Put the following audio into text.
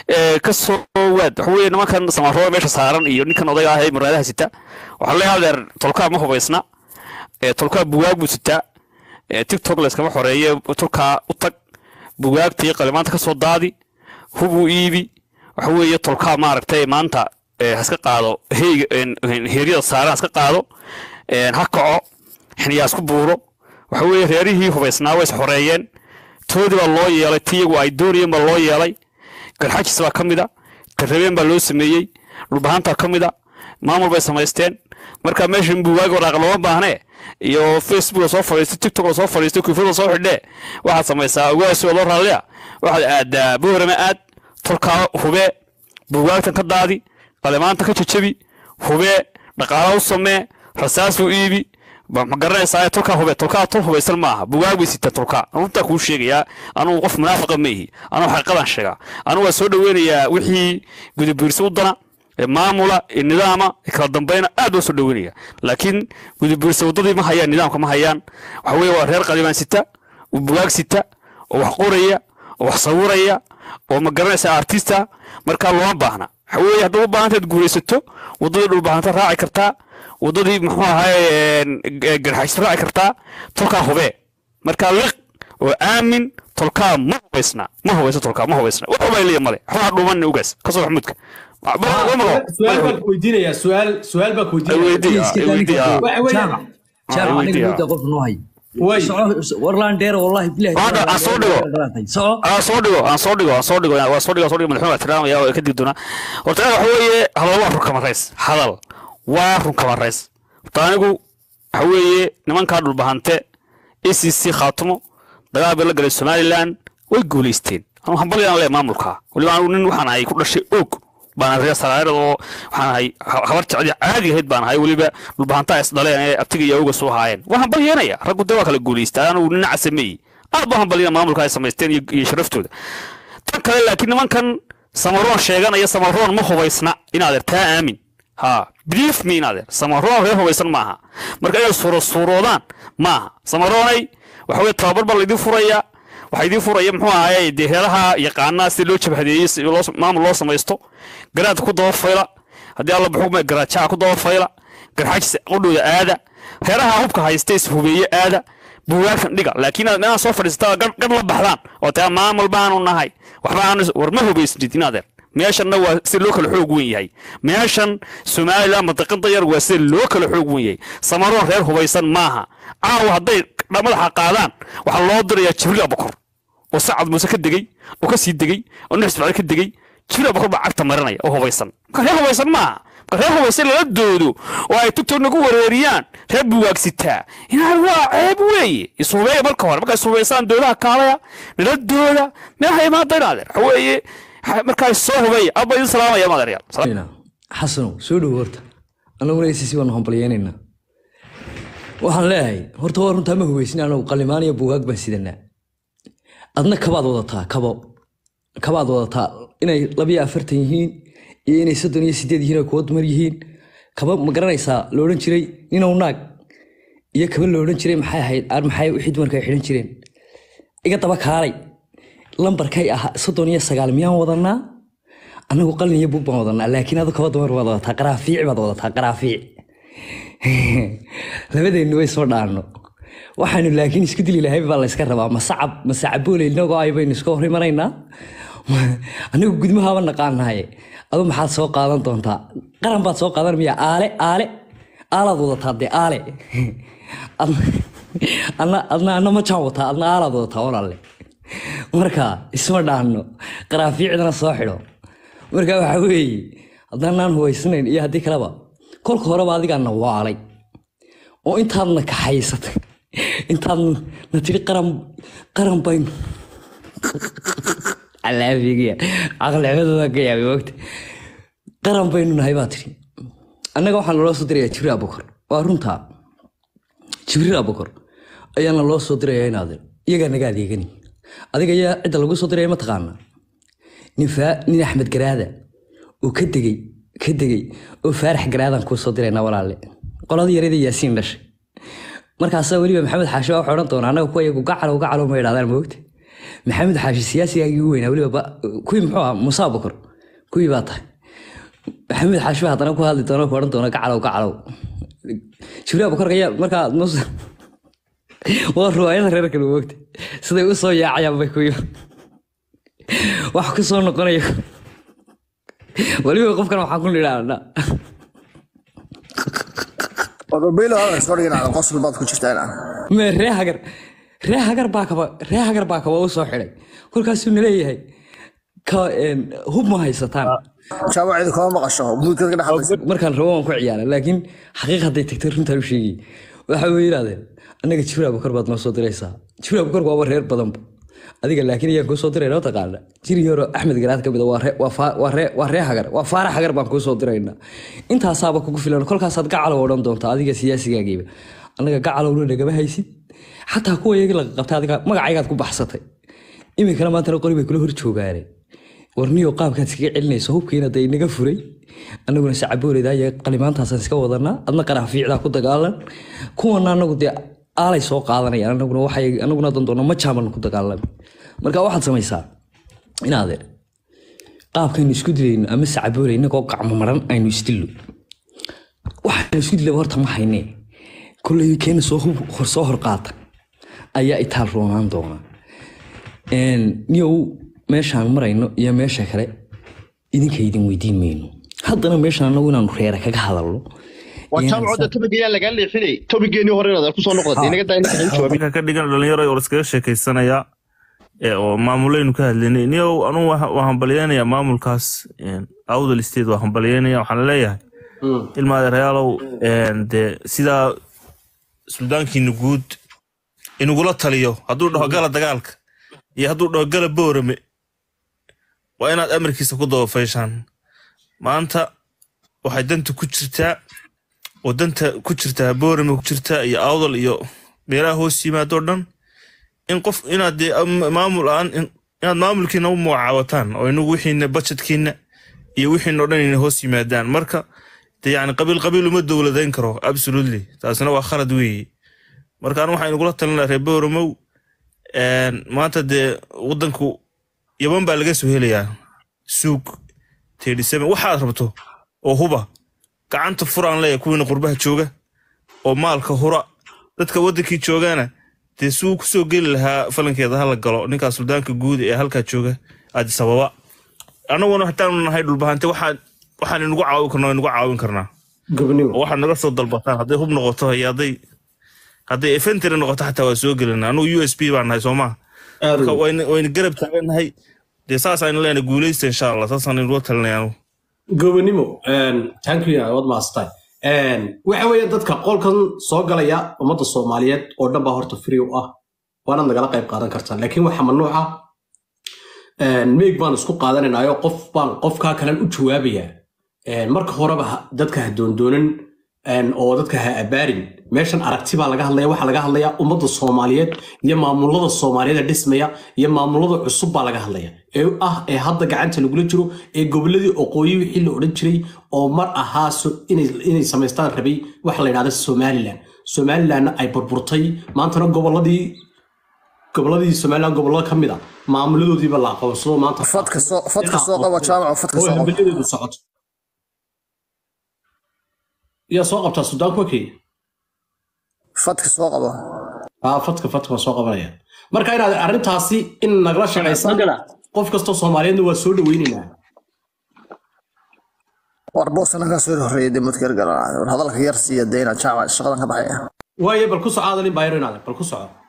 ee, ka soo waad waxa weeye nimankan samarooda meesha saaran iyo ninkan odayga ah ee muraadaha sita waxaa leeyahay adeer tolkaa ma hubaysna ee, tolkaa bugaag buu sitaa ee, tiktok layskama xoreeye tolkaa u tag bugaagtii qalimaanta ka soo daadi hubuu iibi waxa weeye tolkaa maaragtay maanta ee, ha iska qaado heyga een, een, heeryada saaran ha iska qaado een, ha kaco xiniyaa isku buuro waxa weeye reerihii hubaysnaa way is xoreeyeen toodii baa loo yeelay ti iyagu ay doonayeen baa loo yeelay garxajis baa ka mid a tarrabeen baa loo sameeyey dhulbahantaa ka mid a maamul bay samaysteen marka meeshan buugaag waraaq looma baahnee iyo facebook la soo fadhiistay tiktok la soo fadhiistay kuufada soo xidhee waxaad samaysaa ogaasi oo loo raaliya waxaad aadaa boorama aad tolkaa hubee buugaagtan ka daadi qalimaanta ka jajabi hubee dhaqaala u samee rasaas u iibi ma ma garanaysaa tolkaa hube tolkaa tol hubaysan maaha bugaag bay sitaa tolkaa runtaa kuu sheegayaa anugu qof munaafiqa ma ihi anugu xaqiiqadan sheegaa anugu waa soo dhaweynayaa wixii gudabiirsi u dana ee maamula ee nidaama ee kala dambayna aad waa soo dhaweynaya laakiin gudabiirsi waddadii ma hayaan nidaamka ma hayaan waxa weeye waa reer qalimaan sita oo bugaag sita oo wax qoraya oo wax sawiraya oo ma garanaysaa artista markaa looma baahna waxa weeye haddaad u baahantaad guuraysato waddadii dhulbaahanta raaci kartaa waddadii muxuu ahaye garxays raaci kartaa tolkaa hubee markaa liq oo aamin tolkaa ma hubaysna ma hubayso tolkaa ma hubaysna wax hubay liya male waxbaa dhuuman ugaas kasoo maxmuudka su-aal baan ku weydiinayaa su-aal su-aal baan ku weydiinaya waxa weeyaan jaamac aniga Weydiiya. mudda qof noo hay way soco warlaan dheer wallahi bilahi Hadda aan soo dhigo. soco aan soo dhigo aan soo dhigo aan soo dhigo waa soo dhigo soo dhigo madaxweyne ixtiraamaya oo ka dib doona horta aniga waxa weeye hadal waa run kama rays hadal waa run kama rays horta anigu waxa weeye nimankaa dhulbahante acc khaatumo dagaal bay la galay somaliland way guulaysteen anu hambalyaan le maamulka weliba anigu nin waxaan ahay ku dhashay og baan reer saraarada oo waxaan ahay ha- habar jecdi caadi ahayd baan ahay weliba dhulbahantaa is dhaleen ee abtiga iyo awga soo haayeen waa hambalyeenaya raggu de waa kala guulaystaa anigu nin casameeyey aad baa hambalyana maamulka ay samaysteen iyo iyo sharaftooda tan kale laakiin nimankan samaroon sheeganaya samaroon ma hubaysna inaadeer taa aamin ha believe me inaadeer samaroon reer hubaysan maaha marka inay suuro suuroodaan maaha samaroonay waxa weye tababar baa laydin furaya waxaa idiin furaya muxuu ahaye dee reeraha yaqaanaa si loo jabhadeeyey si loo maamul loo samaysto garaad ku daba fayla haddii alla buxugma garaajaca ku daba fayla garxajis qudhooda aada reeraha hubka haysta is hubeeye aada buugaagtan dhiga laakiin inaad meelaha soo fadhiisata gar gar la baxdaan oo taa maamul baanu nahay waxba aanu war ma hubaysnid inaadeer meeshanna waa si loo kala xoog wen yahay meeshan somalilan mantaqada yar waa si loo kala xoog wen yahay samaroon reer hubaysan maaha caawa hadday madaxa qaadaan waxaa loo dirayaa jibriil abukor oo sacad muuse ka degey oo ka sii degey oo nuux ismaaciil ka degey jibriil abukor baa cagta marinaya oo hubaysan marka reer hubaysan maaha marka reer hubaysan lala doodo oo ay tugtog nagu wareeriyaan reer buwaagsitaa inaan waa ceeb weeye isuhubeeya marka hore markay isuhubaysaan doodaha kaalaya nala dooda meelaha imaada inaadeer waxa weeye markaa soo hubeeya abba idin salaamaya maadeeryaal xasanow soo dhowo horta annaguna acc baanu hambalyeynaynaa waxaan leeyahay horta waa runtaa ma hubaysin anagu qalimaan iyo buugaag baan sidanaa adna kabaad wadataa kabo kabaad wadataa inay labiyo afartan yihiin iyo inay soddon iyo sideed yihiin oo kuwa dumar yihiin kaba ma garanaysaa la odhan jiray ninow naag iyo kaba la odhan jiray maxay ahayd aan maxay wixii dumarka ay xidhan jireen iga daba kaalay lambarkay ahaa soddon iyo sagaal miyaan wadanaa annagu qalin iyo bug baan wadanaa laakiin adu kaba dumar baad wadataa qaraafiic baad wadataa qaraafiic labadeennu way soo dhaanno waxaanu laakiin isku dili lahay baa layska rabaa masacab masacaboole inagoo ay baynu iska horrimanaynaa anigu gudmahaaba naqaanahaye adu maxaad soo qaadan doontaa qaran baad soo qaadan miya aale aale aalaad wadataa dee aale adna adna adna majaan wataa adna aalaad wadataa walaale marka isma dhaanno qaraafiicdana soo xidho marka waxa weeye haddaanaan hubaysnayn iyo haddii kaleba kolka horeba adigaana waalay oo intaadna kaxaysatay intaadna na tiri qaran qaran baynu alaafigiya caqliximadooda ka yaabay wogta qaran baynu nahay baa tiri annaga waxaa naloo soo dirayaa jibriil abukar waa runtaa jibriil abukar ayaana loo soo dirayaa inaadir iyagaa naga adeegani adiga ayaa cidda lagu soo diraya mataqaana nin faa- nin axmed garaada oo ka degey ka degey oo faarax garaadaan kuu soo dirayna walaale qoladii yarada yaasiin dhashay markaasaa weliba maxamed xaashi waa waxay odhan doonaa annaga kuwa iyagu gacalow gacalow ma idhahdaan moogta maxamed xaashi siyaasigaagii ugu weynaa weliba ba- kuwii muxuu ahaa musa bakor kuwii baa tahay maxamed xaashi baa haddana ku hadli doona ku odhan doona gacalow gacalow jibriil bakor ayaa markaa mus waa ruwaayada reer kale moogta siday u soo yaacayaan bay kuwii wax ku soo noqonaya weliba qofkan waxaan ku nidhaahna Wadobilo hada soo dhigana qosol baad ku jirtaan. me ree hagar ree hagar baa kaba ree hagar baa kaba u soo xidhay kolkaasuu naleeyahay ka een, hub ma haysataan Jaamacadu kama maqasho mudka ka dhaxlaysa. markaan rabo waan ku ciyaara laakiin xaqiiq hadday tagtay runtaan u sheegay waxa way yidhahdeen annaga jibriil abukar baad noo soo diraysaa jibriil abukar waaba reer badanba adiga laakiin ayaan kuu soo diray noo taqaana jiri yaro axmed garaad ka mid a waa ree- waa faa- waa ree- waa ree hagar waa faara hagar baan kuu soo diraynaa intaasaaba kugu filan kolkaasaad gacalow odhan doontaa adiga siyaasigaagiiba annaga gacalowna nagama haysid xataa kuwa iyagii laga qabtay adiga magacaygaad ku baxsatay iminkana maantana qori bay kula hor joogaane warniyo qaabkaad iskaga celinayso hubkiina day naga furay annaguna sacabooleyda iyo qalimaantaasaan iska wadanaa adna qarax fiicdaa ku dagaalan kuwana anagu dee aalay soo qaadanayaan anaguna waxay anaguna dandoona ma jaaman ku dagaalami marka waxaad samaysaa inaadeer qaabkaynu isku dilayno ama sacabooley inagoo gacmo maran aynu isdillo waxaynu isku dilaba horta ma haynee kolley keena soo hub hor soo hor qaata ayaa itaal roonaan doona Een, niyow meeshaan marayno iyo meesha kale idinka idin weydiin mayno haddana meeshaan anagu inaanu reera kaga hadalno waa Iyana jaamacadda tobigeyaa lagaa leexinay tobigeenii hore inaad ku soo noqdatay inaga daa inaga hayn jawaabin ninka ka dhigan dhalinyaro oo iskaga sheekaysanaya ee oo maamuleynu ka hadlaynay niyow anugu waxa- waan hambalyeynayaa maamulkaas een, awdal state waa hambalyeynaya waxaan leeyahay ilma adeerayaalow een, dee sidaa suldaankiina guud inugula taliyo hadduu dhaho gala dagaalka iyo hadduu dhaho gala boorame waa inaad amarkiisa ku dabafayshaan maanta waxay danta ku jirtaa oo danta ku jirtaa boorame ku jirtaa iyo awdal iyo meelaha hoos yimaadoo dhan in qof inaad dee am- maamul aan in- inaad maamulkiina u magacaawataan oo inagu wixiina budgetkiina iyo wixiina oo dhan ina hoos yimaadaan marka dee yani qabiil qabiil uma dowladayn karo absolutely taasina waa khalad weeye marka anu waxaan inugula talinaa reer booromow een, maanta dee wadanku yaban baa laga soo helayaa suug tedhisame waxaad rabto oo huba gacanta furaan leeya kuwiina qurbaha jooga oo maalka hura dadka wadankii joogana dee suu kusoo geli lahaa falankeeda hala galo ninkaa suldaanka guud ee halkaa jooga addis ababa annaguna hataanu nahay dhulbahante waxaan waxaan inugu caawin karnaa inugu caawin karnaa gobonimo oo waxaad naga soo dalbataan hadday hub noqoto iyo hadday hadday efentary noqoto xataa waa soo gelinaa anugu u s b baan nahay soomaa aad marka u- wayna wayna garab taagannahay dee saasaynu leenahay guuleysta insha allah saasaan inugula talinaya anugu gobonimo thank you waad maasatay waxa weeye dadka qolkan soo galaya ummadda soomaaliyeed oo dhan baa horta free u ah waanaad nagala qayb qaadan kartaa laakiin waxa mamnuuca meeg baan isku qaadanaynayo qof baan qofkaa kalen u jawaabayaa marka horeba ha- dadka ha doondoonan oo dadka ha abaarin meeshan aragti baa laga hadlaya waxaa laga hadlaya ummadda soomaaliyeed iyo maamulada soomaaliyeed ee dhismaya iyo maamulada cusub baa laga hadlaya ee ah ee hadda gacanta lagula jiro ee goboladii oqooyi wixii la odhan jiray oo mar ahaa so- inay inay samaystaan rabay waxa la yidhahda somalilan somalilanna ay burburtay maantana goboladii goboladii somalilan gobolada ka mid a maamuladoodiiba la aqoonsado maanta Fadka soo fadka soo qabo jaamac fadka oo soo qabo. hambalyadeedu socoto yaa soo qabtaa sudaanku wakey Fadka soo qabo. aa fadka fadka waa soo qabanaya marka inaad arrintaasi in nagala shaqaysaan qof kastoo soomaaliyeedna waa soo dhaweynaynaa War boosana ka soo horeeyay dib mudkar galaan. War hadalka yar siiya deena jaamac shaqadan ka baxaya. waaye bal ku soco aadalin baayro inaad bal ku soco